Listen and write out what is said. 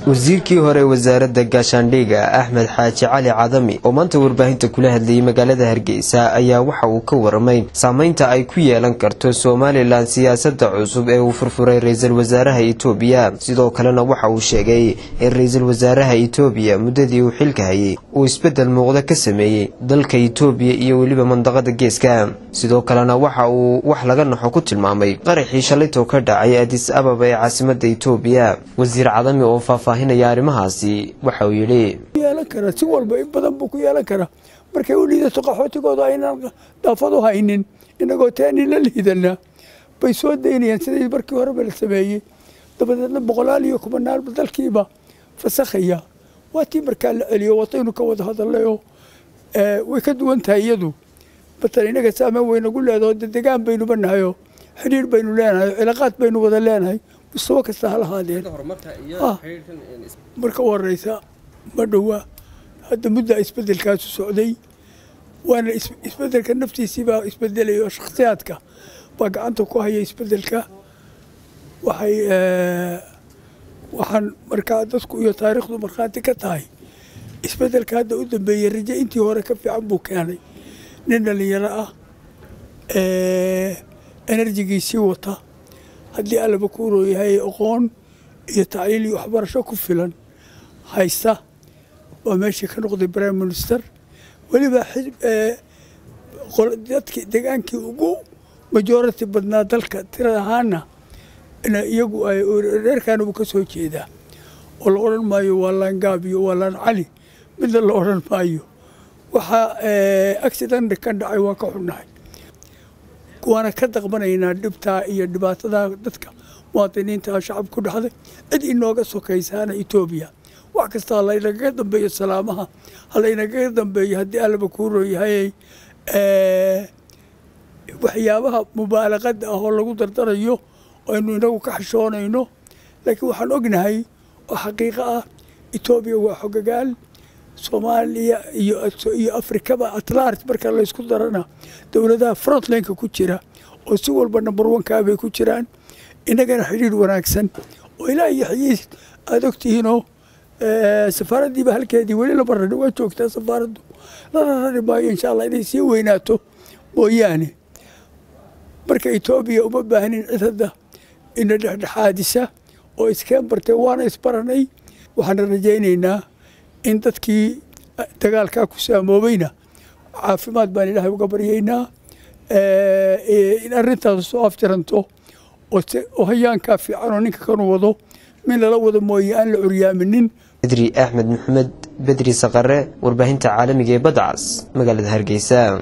wasiirkii hore wasaaradda gaashaandhiga axmed xaaji cali cadami oo maanta warbaahinta kula hadlayay magaalada hargeysa ayaa waxa uu ka waramay saameynta ay ku yeelan karto somalilan siyaasadda cusub ee uu furfuray ra-iisul wasaaraha itoobiya sidoo kalena waxa uu sheegay in ra-iisul wasaaraha itoobiya muddadii uu xilka hayay uu isbeddel muuqda ka sameeyey dalka itoobiya iyo weliba mandaqada geeska sidoo kalena waxa uu wax laga naxo ku tilmaamay qaraxii shalaytoo ka dhacay adis ababa ee caasimada itoobiya wasiir cadami oo faahfaahinaya arrimahaasi waxa uu yidhi yeelan kara si walba in badan buu ku yeelan karaa markay u liidato qaxootigooda aynaan daafadu haynin inagoo taani la liidana bay soo daynayaan sidii markii horeba la sameeyey dabadeedna boqolaal iyo kumanaalba dalkiiba fasakhaya waa tii markaa la celiyo wataynu ka wada hadallayoo way ka duwan tahay iyadu matalan inaga saameyn waynagu leedaho de degaan baynuba nahayoo xidhiir baynu leenahay cilaaqaad baynu wada leenahay mustawa kasta ha lahaadeen marka u horeysa ma dhowa hadda muddaa isbedelkaasu socday waana isbedelka naftiisii baa isbedelaya oo shakhsiyaadka baa gacanta ku haya isbedelka waxay waxaan markaa dadku iyo taariikhdu markhaati ka tahay isbedelka hadda u dambeeyey raje intii hore ka fiican buu keenay nin dhalinyaro ah enerjigiisii wata haddii allaba ku urooyahay aqoon iyo tacliil iyo waxbarasho ku filan haysta waa meeshii ka noqday prime minister weliba dadki degaankii ugu majority badnaa dalka tirad ahaana iyagu reerkaana buu ka soo jeedaa oo la odhan maayo waa laangaab iyo waa laan cali midna la odhan maayo waxaa accident ka dhacay waa ka xunnahay waana ka daqbanaynaa dhibtaa iyo dhibaatadaa dadka muwaadiniinta shacab ku dhexday cid inooga sokaysaana etoobiya wax kasta halaynagaga dambeeyo salaamaha halaynagaga dambeeyo haddii allaba kuu rooyahayay waxyaabaha mubaalaqada ah oo lagu dardarayo aynu inagu ka xishoonayno laakiin waxaan ognahay oo xaqiiqo ah etoobiya waa xogagaal soomaaliya iyo afrikaba atlant marka laysku darana dowladaha frontlineka ku jira oo si walba number onkaa bay ku jiraan inagana xidhiir wanaagsan oo ilaa iyo xayiis aada ogtihiinoo safaaraddiiba halkeedii weli lama rari waa joogtaa safaaraddu lana rari maayo insha allah inay sii weynaato mooyaane marka etoobiya uma baahnin cid hadda ina dhexdhexaadisa oo iskeen bartee waana isbaranay waxaana rajaynaynaa in dadkii dagaalkaa ku saamoobayna caafimaad baan ilaahay uga baryaynaa in arrintaas soo aftiranto oo hayaankaa fiican oo ninka kanu wado min lala wado mooye aan la curyaaminin bedri axmed maxamed bedri saqare warbaahinta caalamiga ee badcas magaalada hargeysa